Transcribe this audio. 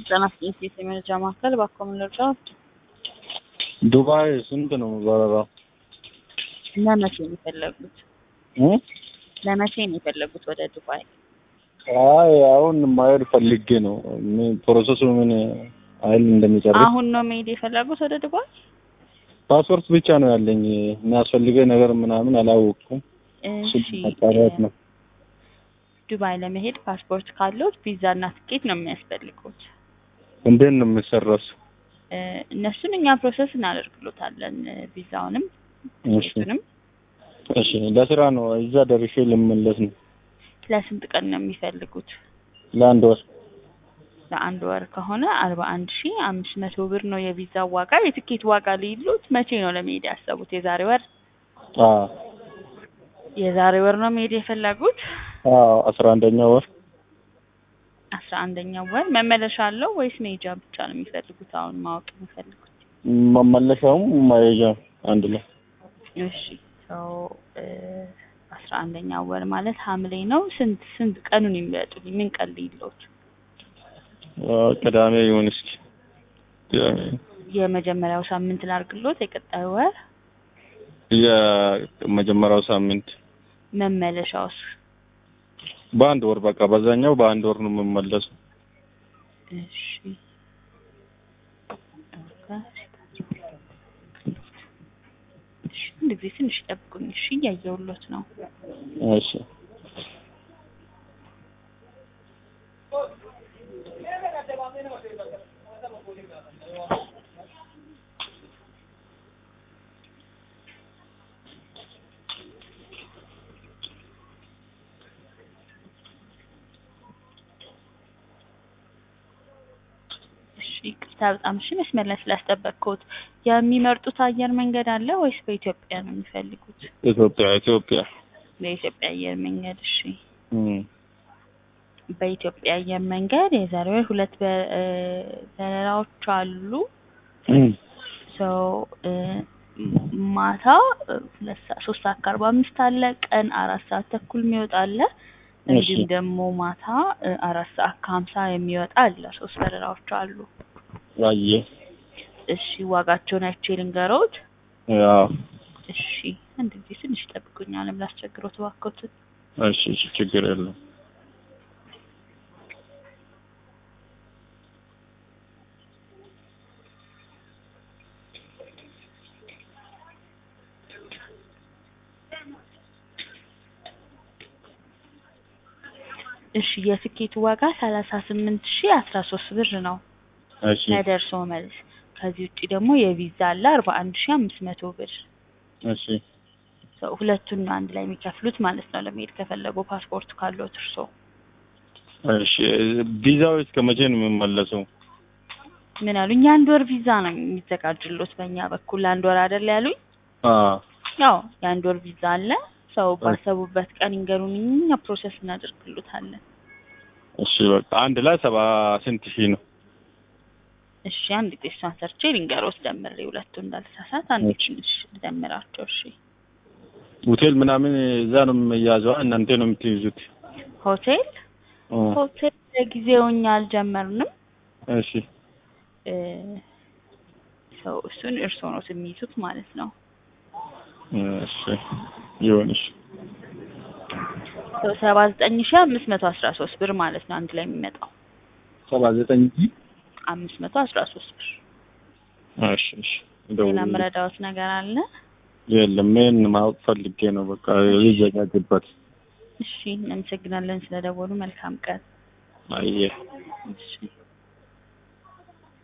ህጻናት ኢንስቲትዩት የመረጃ ማዕከል ባኮ መረጃ ዱባይ ስንት ነው በረራው? ለመቼ ነው የፈለጉት? እ? ለመቼ ነው የፈለጉት ወደ ዱባይ? አይ አሁን ማየት ፈልጌ ነው። ምን ፕሮሰሱ ምን አይል እንደሚጨርስ አሁን ነው መሄድ የፈለጉት ወደ ዱባይ? ፓስፖርት ብቻ ነው ያለኝ። የሚያስፈልገኝ ነገር ምናምን አላወቅኩም። እሺ እሱን ማጣራት ነው። ዱባይ ለመሄድ ፓስፖርት ካለዎት ቪዛ እና ትኬት ነው የሚያስፈልጉት። እንዴት ነው የምሰራው? እ፣ እነሱን እኛ ፕሮሰስ እናደርግሎታለን። ቪዛውንም እሺ ትኬቱንም። እሺ፣ ለስራ ነው እዛ ደርሼ ልመለስ ነው። ለስንት ቀን ነው የሚፈልጉት? ለአንድ ወር ለአንድ ወር ከሆነ አርባ አንድ ሺ አምስት መቶ ብር ነው የቪዛ ዋጋ። የትኬት ዋጋ ሊሉት መቼ ነው ለመሄድ ያሰቡት? የዛሬ ወር አዎ የዛሬ ወር ነው መሄድ የፈለጉት? አዎ አስራ አንደኛ ወር አስራ አንደኛው ወር መመለሻ አለው ወይስ መሄጃ ብቻ ነው የሚፈልጉት? አሁን ማወቅ የሚፈልጉት። መመለሻውም ማየጃ አንድ ላይ እሺ ሰው አስራ አንደኛው ወር ማለት ሐምሌ ነው። ስንት ስንት ቀኑን የሚያጡልኝ ምን ቀን ሊሎት? አዎ፣ ቅዳሜ ይሁን እስኪ ቅዳሜ የመጀመሪያው ሳምንት ላርግሎት የቀጣዩ ወር የመጀመሪያው ሳምንት መመለሻውስ? በአንድ ወር በቃ በዛኛው በአንድ ወር ነው የምመለሰው። እሺ እሺ፣ አንድ ጊዜ ትንሽ ጠብቁኝ። እሺ እያየሁሎት ነው። እሺ እሺ ይቅርታ በጣም እሺ፣ መስመር ላይ ስላስጠበቅኩት። የሚመርጡት አየር መንገድ አለ ወይስ በኢትዮጵያ ነው የሚፈልጉት? ኢትዮጵያ ኢትዮጵያ በኢትዮጵያ አየር መንገድ እሺ። እም በኢትዮጵያ አየር መንገድ የዛሬ ወር ሁለት በ- እ፣ በረራዎች አሉ። እም ሰው ማታ እ፣ ሁለት ሰዓት ሶስት ሰዓት ከአርባ አምስት አለ። ቀን አራት ሰዓት ተኩል የሚወጣ አለ። እንዲሁም እሺ። ደግሞ ማታ እ፣ አራት ሰዓት ከሀምሳ የሚወጣ አለ። ሶስት በረራዎች አሉ። አየ እሺ ዋጋቸውን አይቼ ልንገሮት። ያው እሺ አንድ ጊዜ ትንሽ ይጠብቁኛል። ላስቸግሮት እባክዎትን። እሺ እሺ ችግር የለም። እሺ የትኬቱ ዋጋ ሰላሳ ስምንት ሺ አስራ ሶስት ብር ነው እሺ ከደርሶ መልስ። ከዚህ ውጭ ደግሞ የቪዛ አለ አርባ አንድ ሺ አምስት መቶ ብር እሺ ሰው ሁለቱን ነው አንድ ላይ የሚከፍሉት ማለት ነው። ለመሄድ ከፈለጉ ፓስፖርቱ ካለዎት እርሶ እሺ ቪዛው እስከ መቼ ነው የምመለሰው? ምን አሉኝ? የአንድ ወር ቪዛ ነው የሚዘጋጅሎት በእኛ በኩል ለአንድ ወር አይደል ያሉኝ? አ ያው የአንድ ወር ቪዛ አለ። ሰው ባሰቡበት ቀን ይንገሩን፣ እኛ ፕሮሰስ እናደርግሎታለን። እሺ በቃ አንድ ላይ ሰባ ስንት ሺህ ነው? እሺ አንድ ጊዜ እሷን ሰርቼ ልንገሮት ደምሬ ሁለቱ እንዳልሳሳት አንድ እሺ። ትንሽ ልደምራቸው። እሺ ሆቴል ምናምን እዛ ነው የሚያዘው እናንተ ነው የምትይዙት? ሆቴል እ ሆቴል ለጊዜው እኛ አልጀመርንም። እሺ እ፣ ሰው እሱን እርስዎ ነው የሚይዙት ማለት ነው። እሺ ይሁን እሺ ሰው ሰባ ዘጠኝ ሺ አምስት መቶ አስራ ሶስት ብር ማለት ነው አንድ ላይ የሚመጣው ሰባ ዘጠኝ ሺህ አምስት መቶ አስራ ሶስት ብር። እሺ እሺ ሌላ ደውል ምረዳዎት ነገር አለ? የለም ምን ማወቅ ፈልጌ ነው በቃ ይዘጋጅበት እሺ እናመሰግናለን ስለደወሉ። መልካም ቀን። አየ እሺ